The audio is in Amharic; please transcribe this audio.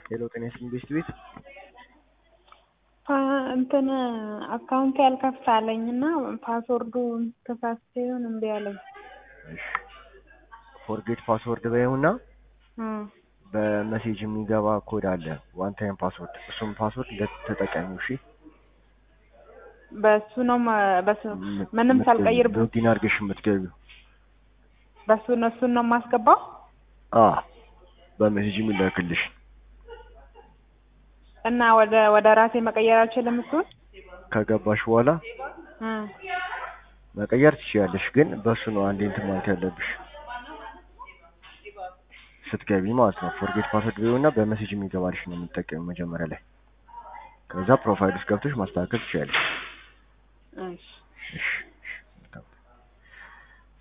ሄሎ ጤና ይስጥልኝ ቤስት ቤት እንትን አካውንት ያልከፍት አለኝ እና ፓስወርዱ ተሳስቼ ይሁን እምቢ አለኝ። ፎርጌት ፓስወርድ በይውና እም፣ በመሴጅ የሚገባ ኮድ አለ ዋን ታይም ፓስወርድ እሱም ፓስወርድ ተጠቀሚው እሺ በሱ ነው ማ- በሱ ምንም ሳልቀይር ሎጊን አድርገሽ የምትገቢው በሱ ነው እሱን ነው የማስገባው። አ በሜሴጅ የሚላክልሽ እና ወደ ወደ ራሴ መቀየር አልችልም እሱን ከገባሽ በኋላ እም፣ መቀየር ትችያለሽ ግን በሱ ነው አንዴ እንትን ማለት ያለብሽ ስትገቢ ማለት ነው ፎርጌት ፓስወርድ በይውና በሜሴጅ የሚገባልሽ ነው የምትጠቀሚው መጀመሪያ ላይ ከዛ ፕሮፋይል ውስጥ ገብተሽ ማስተካከል ትችያለሽ እሺ እሺ